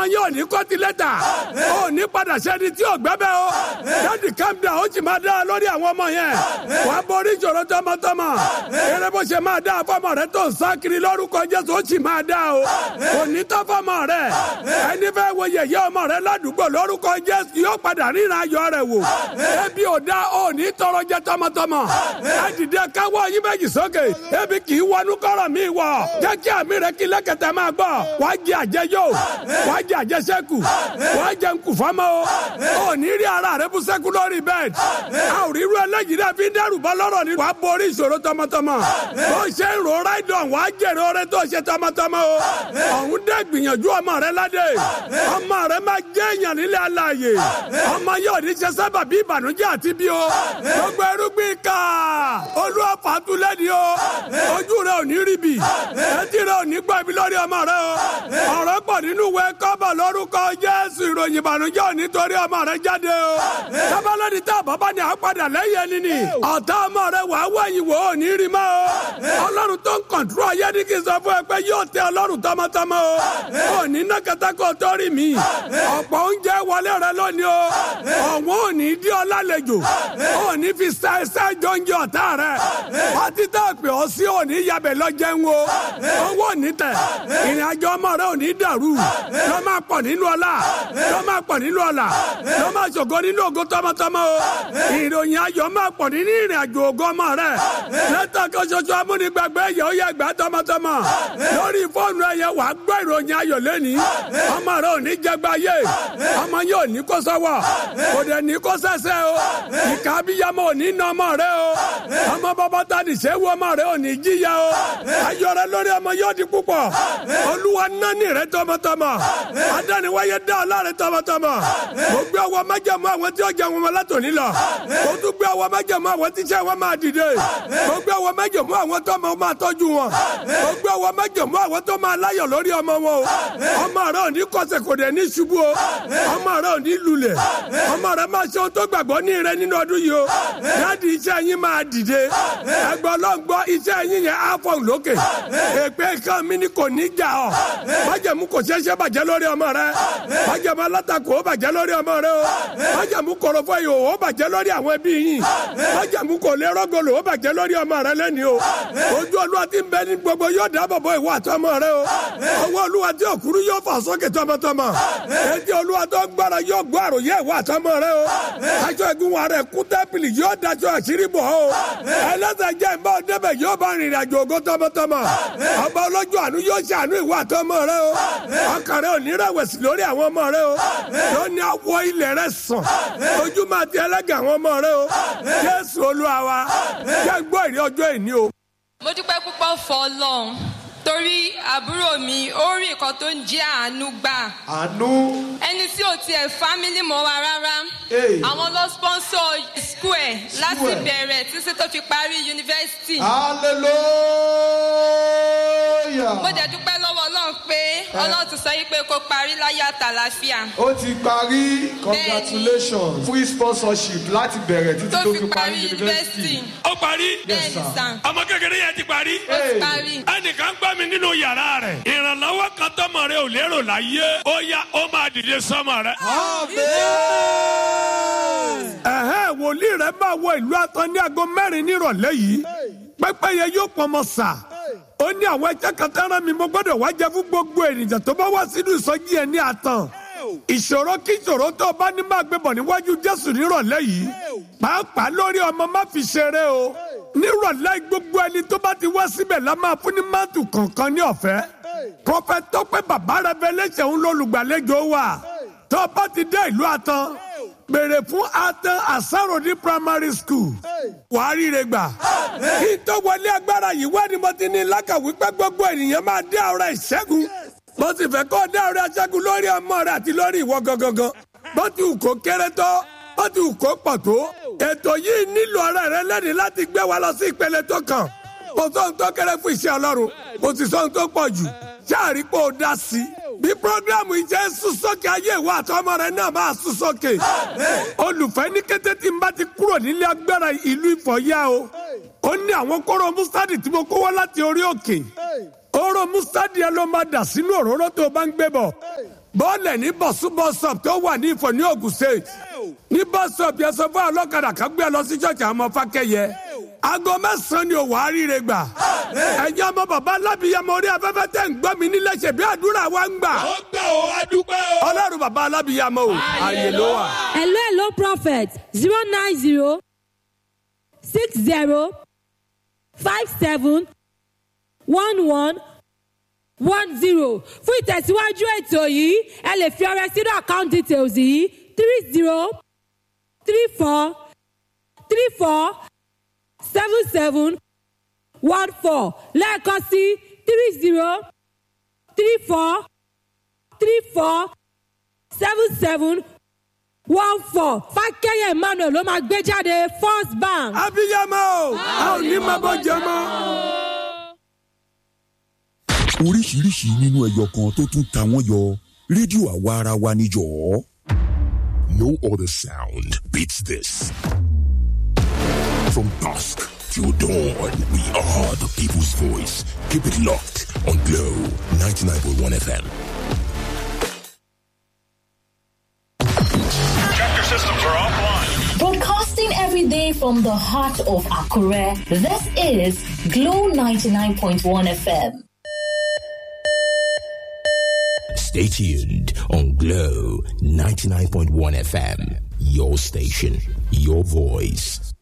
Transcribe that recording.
yín ò ní kọ́tí lẹ́tà ò ní padà sẹ́ni tí ò gbẹ́bẹ́ o dáàdì calm down ó sì máa dá lórí àwọn ọmọ yẹn wà á borí ìṣòro tọmọtọmọ eré bó ṣe máa dá fọmọ rẹ tó ń sá kiri lórúkọ jésù ó sì máa dá o kò ní tọ́ fọmọ rẹ ẹni fẹ́ wo yẹ̀yẹ́ ọmọ rẹ ládùúgbò lórúkọ jésù yóò padà ríran ayọ̀ rẹ wò ebi ò dá ò ní tọrọ jẹ tọmọtọmọ ẹ dìde káwọ́ yín méjì sókè ebi kì í wọnú kọ́rọ̀ mi wọ̀ jẹ́ kí àmì rẹ kí lẹ́kẹ̀tẹ̀ máa gbọ́ wàá jẹ àjẹyó wàá jẹ àjẹsẹ́kù wàá jẹ nkù fọ́mọ́ o ò ní rí ara rẹ bú sẹ́kù lórí bẹ́ẹ̀d a ò rí irú ẹlẹ́yìí rẹ fi ń dẹ́rù bọ́ lọ́rọ̀ ni wàá borí ìṣòro tọmọtọmọ bó ṣe ń ro ráìdọ̀ wàá jèrè oore tó ṣe tọmọtọmọ o ọ̀hún dẹ́ gbìyànjú ọmọ rẹ ládé ọmọ rẹ máa jẹ́ èèyàn nílẹ̀ aláàyè ọmọ yóò ní ṣe sábà bí ìbànújẹ́ àti bí o gbogbo irúgbìn ká olúwa fàtúlẹ̀ ni o ojú rẹ ò ní rí bì etí rẹ ò ní gbọ́ ibi lórí ọmọ rẹ o ọ̀rọ̀ pọ̀ nínú ìwé kọ́bọ̀ lórúkọ jésù ìròyìn ìbànújẹ́ ò ní torí ọmọ rẹ jáde o tábàlọ́dì tá àbábá ni àpàdà lẹ́yìn ẹni ni ọ̀tá ọmọ rẹ wàá wẹ̀yìn wò ó ní rí mọ́ o ọlọ́run tó ń kọ̀ǹtúrò ayé ní kí n sọ fún ẹ pé yóò tẹ ọlọ́run tọmọtọmọ o ò ní nákàtà kó tó rí mi ọ̀pọ̀ oúnjẹ wọlé rẹ lónìí o ọ̀wọ́n ò ní dí ọ lálejò ò ní fi sa ẹsẹ̀ jọ́njẹ ọ̀tá rẹ pátí tá a pè ọ́ sí ò ní yabẹ̀ lọ́jẹun o owó ò ní tẹ̀ ìrìn àjò ọmọ rẹ ò ní dàrú lọ́ máa pọ̀ nínú ọlá lọ́ máa pọ̀ nínú ọlá lọ́ máa ṣògo nínú ògo tọmọtọmọ o ìròyìn ayọ̀ máa pọ̀ nínú ìrìn àjò ògo ọmọ rẹ lẹ́tà kan ṣoṣo amúnigbàgbé ẹ̀yẹ ó yẹ gbà tọmọtọmọ lórí fóònù ẹ̀yẹ wàá gbọ́ ìròyìn ayọ̀ lẹ́ni ọmọ rẹ ò ní jẹgba yé ọmọ yóò ní kó sọ́wọ́ kò dẹ̀ ní kó sẹ́sẹ́ o ìka abiyamọ ò ní nà ọmọ rẹ o ọmọ bàbá ta ní sẹ́wọ́ ọmọ rẹ ò ní jíya o ayọ̀ rẹ lórí ọmọ yóò di púpọ̀ olúwa nání rẹ tọmọtọmọ adániwáyé dá ọlá rẹ tọmọtọmọ mo gbé ọwọ́ májẹ̀mú àwọn tí ó jẹ wọn látòní lọ mo tún gbé ọwọ́ májẹ̀mú àwọn tí iṣẹ́ wọn máa dìde mo gbé ọwọ́ májẹ̀mú àwọn tó máa tọ́jú wọn mo gbé ọwọ́ májẹ̀mú àwọn tó máa láyọ̀ lórí ọmọ wọn o ọmọ rẹ ò ní kọsẹ̀ kò dẹ̀ ní ṣubú o ọmọ rẹ ò ní lulẹ̀ ọmọ rẹ máa ṣe ohun tó gbàgbọ́ ní rẹ nínú ọdún yìí o dáàdi iṣẹ́ yín máa dìde ẹgbẹ́ ọlọ́ngbọ́ iṣẹ́ yín yẹn á fọ̀n lókè èpè kan mi ni kò ní jà ọ́ májẹ̀mú kò ṣeéṣe bàjẹ́ lórí ọmọ rẹ májẹ̀mú alátakò ó bàjẹ́ lórí ọmọ rẹ o májẹ̀mú kọ̀rọ̀fọ̀ yìí ó bàjẹ́ lórí àwọn ẹbí yín májẹ̀mú kò lè rọ́gọ̀lù ó bàjẹ́ lórí ọmọ rẹ lẹ́ni o ojú olúwa ti ń bẹ ní gbogbo yóò dáàbò bo ìwà àtọmọ rẹ o ọwọ́ olúwa tí òkúrú yóò fà sókè tọmọtọmọ etí olúwa tó gbára yóò gbọ́ àròyé ìwà àtọmọ rẹ o aṣọ ẹ̀gún wa rẹ kú tẹ́pìlì yóò daṣọ àṣírí bọ̀ o ẹlẹ́sẹ̀ jẹ́ ìbá ọdẹ́bẹ̀ yóò bá rìnrìn àjò ògo tọmọtọmọ ọba olójú àánú yóò ṣàánú ìwà àtọmọ rẹ o ọkàn rẹ ò ní rẹ̀wẹ̀sì lórí àwọn ọmọ rẹ o yóò ní awọ ilẹ̀ rẹ sàn ojú máa ti ẹlẹ́gẹ̀ àwọn ọmọ rẹ o jésù olúwa wa jẹ́ gbọ́ ìrí ọjọ́ ìní o. mo dúpẹ́ púpọ̀ fọ́ ọlọ́run torí àbúrò mi ó rí nǹkan tó ń jẹ́ àánú gbà àánú ẹni tí ò tiẹ̀ fámílì mọ́ wa rárá Hey. àwọn lọ sponsor school ẹ̀ láti School ẹ̀. bẹ̀rẹ̀ títí tó fi parí yunifásitì hallelujah mo dẹ̀ dúpẹ́ lọ́wọ́ ọlọ́run pé ọlọ́run ti sọ yí pé kó parí láyé àtàlàfíà ó ti parí congratulations free sponsorship láti bẹ̀rẹ̀ títí tó tó fi parí yunifásitì ó parí bẹ́ẹ̀ ni sir. sàn ọmọ kékeré yẹn ti parí. ó ti Hey. parí ẹnìkan gbọ́ mi nínú yàrá rẹ̀ ìrànlọ́wọ́ kan tọmọ rẹ ò lérò láyé ó yá ó máa dìde sọmọ rẹ. ẹ̀hẹ́ wòlíì rẹ̀ máa wọ ìlú àtọ́ ní aago mẹ́rin nírọ̀lẹ́ yìí pẹ́pẹ́yẹ yóò pọnmọ sà ó ní àwọn ẹjẹ́ kan tẹ́ràn mi mo gbọ́dọ̀ wá jẹ fún gbogbo ènìyàn tó bá wá sínú ìsọjí ẹ̀ ní àtàn ìṣòro kí ìṣòro tó o bá ní máa gbé bọ̀ níwájú jésù nírọ̀lẹ́ yìí pàápàá lórí ọmọ má fi ṣeré o nírọ̀lẹ́ gbogbo ẹni tó bá ti wá síbẹ̀ la máa fún ní máàtù kọ̀ọ̀kan ní ọ̀fẹ́ prọfẹ̀t Tọ́pẹ́ bàbá revelation ń lólùgbàlejò wa tó o bá ti dé ìlú àtàn béèrè fún atan asaro ní primary school wàá ríre gbà kí n tó wọlé agbára yìí wá ni mo ti ní lákàwí pé gbogbo ènìyàn máa dé ọ̀rọ̀ ìṣẹ́gun mo sì fẹ́ kó dé ọ̀rọ̀ ìṣẹ́gun lórí ọmọ rẹ àti lórí ìwọ gangan bó ti wù kó kéré tó bó ti wù kó pọ̀ tó ètò yìí nílò ọ̀rẹ́ rẹ lẹ́ni láti gbé wa lọ sí ìpele tó kàn kò sóhun tó kéré fún iṣẹ́ ọlọ́run kò sì sóhun tó pọ̀ jù ṣáàrí pé ó dá sí i bí programu yìí jẹ́ sún sókè ayé ìwà àtọmọ rẹ náà máa sún sókè olùfẹ́ ní kété tí n bá ti kúrò nílé agbára ìlú ìfọ̀yà o ó ní àwọn kóró mustadi tí mo kó wá láti orí òkè oró mustadi ẹ ló máa dà sínú òróró tó o bá ń gbé bọ̀ bọ́ọ̀lẹ̀ ní bọ̀sú bọ́sọ̀p tó wà ní ìfọ̀ ní Ògùn state ní bọ́sọ̀p yẹn sọ fún ọlọ́kadà kan gbé lọ sí ṣọ́ọ̀ṣì àwọn ọmọ fákẹ́yẹ aago mẹ́sàn-án ni òwò àríire gbà ẹ̀yin ọmọ bàbá alábìyamọ orí afẹ́fẹ́ tẹ̀ ń gbọ́ mi nílé ṣe bí àdúrà wa ń gbà ó gbà ó adúpẹ́ o. ọlọ́run bàbá alábìyamọ o àyè ló wà. hello hello prophet zero nine zero six zero five seven one one one zero fún ìtẹ̀síwájú ètò yìí ẹ lè fi ọrẹ sínú account details yìí three zero three four three four seven seven one four lẹ́ẹ̀kan sí three zero three four three four seven seven one four fákẹ́yẹ̀ emmanuel ló máa gbé jáde first bank. abiyamọ o a ò ní máa bọ́ jẹ mọ́. oríṣiríṣi nínú ẹyọ kan tó tún ta wọ́n yọ rédíò àwa ara wa níjọ́. No other sound beats this. From dusk till dawn, we are the people's voice. Keep it locked on Glow 99.1 FM. Tractor systems are offline. Broadcasting every day from the heart of Akure, this is Glow 99.1 FM. Stay tuned on Glow 99.1 FM. Your station, your voice.